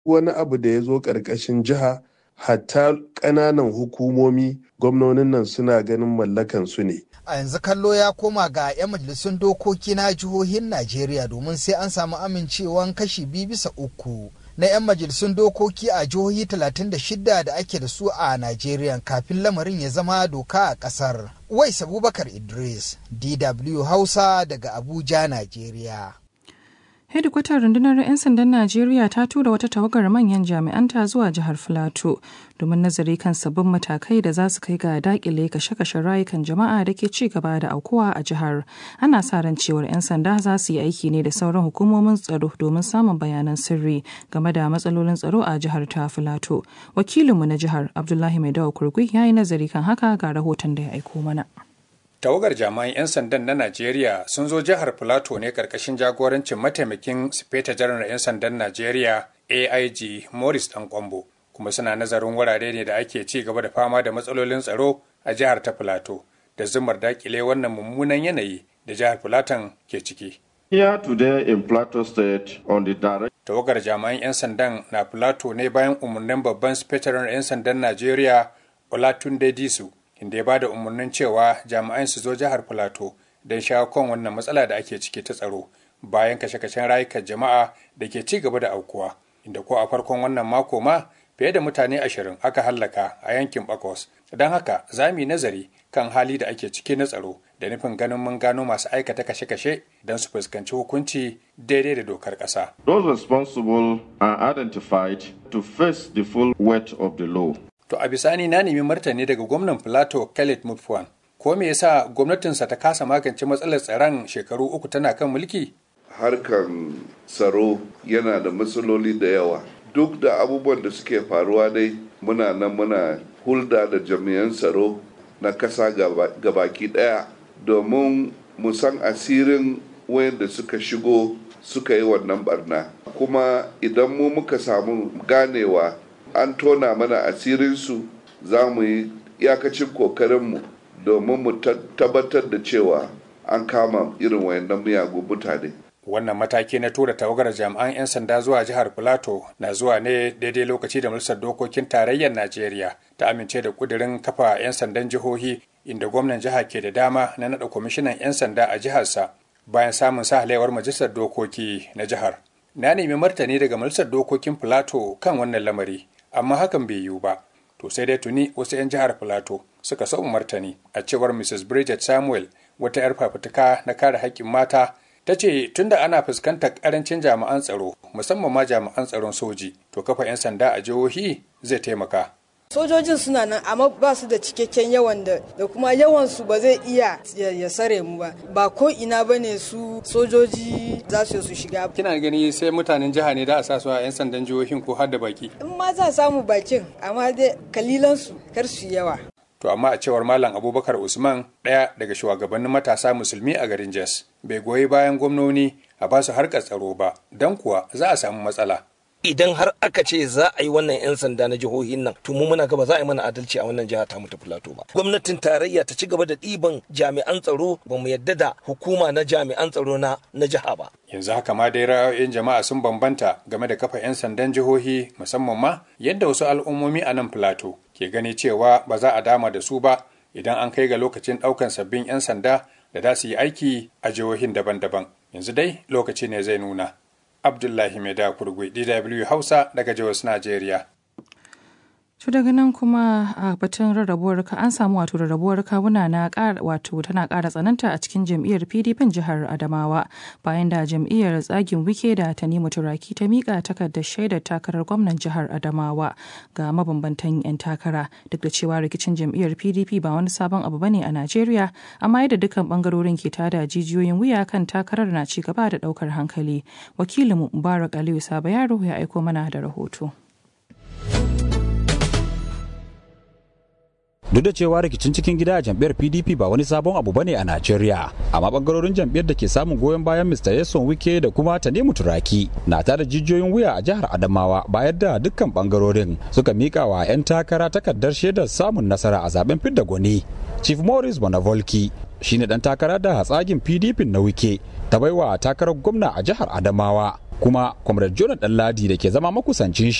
wani abu da ya zo ƙarƙashin jiha hatta ƙananan hukumomi gwamnonin nan suna ganin mallakan su ne. A yanzu kallo ya koma ga 'yan majalisun dokoki na jihohin Najeriya domin sai an samu amincewan kashi biyu bisa uku na 'yan majalisun dokoki a jihohi 36 da ake da su a Najeriya kafin lamarin ya zama doka a ƙasar. Wais Abubakar Idris, DW Hausa daga Abuja, Najeriya. hedikwatar rundunar 'yan sandan najeriya ta tura wata tawagar manyan jami'anta zuwa jihar filato domin nazari kan sabbin matakai da za su kai ga dakile kashe-kashen rayukan jama'a da ke ci gaba da aukuwa a jihar ana sa ran cewar 'yan sanda za su yi aiki ne da sauran hukumomin tsaro domin samun bayanan sirri game da matsalolin tsaro a jihar ta filato wakilinmu na jihar abdullahi mai dawa kurgui ya yi nazari kan haka ga rahoton da ya aiko mana tawagar jami'an 'yan sandan na najeriya sun zo jihar filato ne karkashin jagorancin mataimakin sifeta janar 'yan sandan najeriya aig morris dan kwambo kuma suna nazarin wurare ne da ake ci gaba da fama da matsalolin tsaro a jihar ta filato da zumar dakile wannan mummunan yanayi da jihar filaton ke ciki Here today in Plateau State on the direct tawagar jami'an 'yan sandan na filato ne bayan umarnin babban sifetarar 'yan sandan najeriya olatunde disu inda ya bada umarnin cewa jami'an su zo jihar filato don shawo kan wannan matsala da ake ciki ta tsaro bayan kashe-kashen rayukan jama'a da ke ci gaba da aukuwa inda ko a farkon wannan mako ma fiye da mutane ashirin aka hallaka a yankin bakos don haka za mu yi nazari kan hali da ake ciki na tsaro da nufin ganin mun gano masu aikata kashe-kashe don su fuskanci hukunci daidai da dokar ƙasa. those responsible are identified to face the full weight of the law. To a bisani na nemi martani daga gwamnan Filato Khaled Mutfwan. Ko me yasa gwamnatinsa ta kasa magance matsalar tsaron shekaru uku tana kan mulki? Harkan tsaro yana da matsaloli da yawa. Duk da abubuwan da suke faruwa dai muna nan muna hulda da jami'an tsaro na kasa gabaki daya domin mu san asirin wayanda suka shigo suka yi wannan barna. Kuma idan mu muka samu ganewa an tona mana asirinsu za mu yi iyakacin kokarinmu domin mu tabbatar da cewa an kama irin wayannan miyagun mutane. Wannan mataki na tura tawagar jami'an 'yan sanda zuwa jihar Filato na zuwa ne daidai lokaci da Majalisar Dokokin Tarayyar Najeriya ta amince da kudirin kafa 'yan sandan jihohi inda gwamnan jiha ke da dama na naɗa kwamishinan 'yan sanda a jiharsa bayan samun sahalewar Majalisar Dokoki na jihar. Na nemi martani daga Majalisar Dokokin Filato kan wannan lamari. amma hakan bai yiwu ba to sai dai tuni wasu 'yan jihar filato suka so martani a cewar mrs bridget samuel wata 'yar fafutuka na kare haƙƙin mata ta ce tunda ana fuskantar ƙarancin jami'an tsaro musamman ma jami'an tsaron soji to kafa 'yan sanda a jihohi zai taimaka sojojin suna nan amma ba su da cikakken yawan da da kuma yawan su ba zai iya ya sare mu ba ba ko ina bane su sojoji za su su shiga kina gani sai mutanen jiha ne da a sa su a yan sandan jihohin ko har da baki in ma za samu bakin amma dai kalilan su kar su yawa to amma a cewar malam abubakar usman ɗaya daga shugabannin matasa musulmi a garin jos bai goyi bayan gwamnoni a ba su harkar tsaro ba don kuwa za a samu matsala idan har aka ce za a yi wannan 'yan sanda na jihohin nan to mu muna gaba za a yi mana adalci a wannan jiha ta mu ta filato ba gwamnatin tarayya ta ci gaba da ɗiban jami'an tsaro ba mu yadda da hukuma na jami'an tsaro na na jiha ba yanzu haka ma dai ra'ayoyin jama'a sun bambanta game da kafa 'yan sandan jihohi musamman ma yadda wasu al'ummomi a nan filato ke gani cewa ba za a dama da su ba idan an kai ga lokacin ɗaukan sabbin 'yan sanda da za su yi aiki a jihohin daban-daban yanzu dai lokaci ne zai nuna Abdullahi Maida Kurgui, DW Hausa daga Jos, Najeriya. To daga nan kuma a batun rarrabuwar ka an samu wato rarrabuwar kawuna na wato tana ƙara tsananta a cikin jam'iyyar PDP jihar Adamawa bayan da jam'iyyar tsagin wike da Tanimu Turaki ta mika takardar shaidar takarar gwamnan jihar Adamawa ga mabambantan 'yan takara duk da cewa rikicin jam'iyyar PDP ba wani sabon abu bane a Najeriya amma yadda dukkan bangarorin ke tada jijiyoyin wuya kan takarar na ci gaba da daukar hankali. Wakilinmu Mubarak Aliyu Saba Yaro ya aiko mana da rahoto. duk da cewa rikicin cikin gida a jam'iyyar pdp ba wani sabon abu bane a najeriya amma bangarorin jam'iyyar da ke samun goyon bayan mr yason wike da kuma tanimu turaki na tada jijiyoyin wuya a jihar adamawa bayan da dukkan bangarorin suka mika wa 'yan takara takardar shaidar samun nasara a zaben fidda gwani chief morris bonavolki shine dan takara da hatsagin pdp na wike ta baiwa takarar gwamna a jihar adamawa kuma comrade jonathan ladi da ke zama makusancin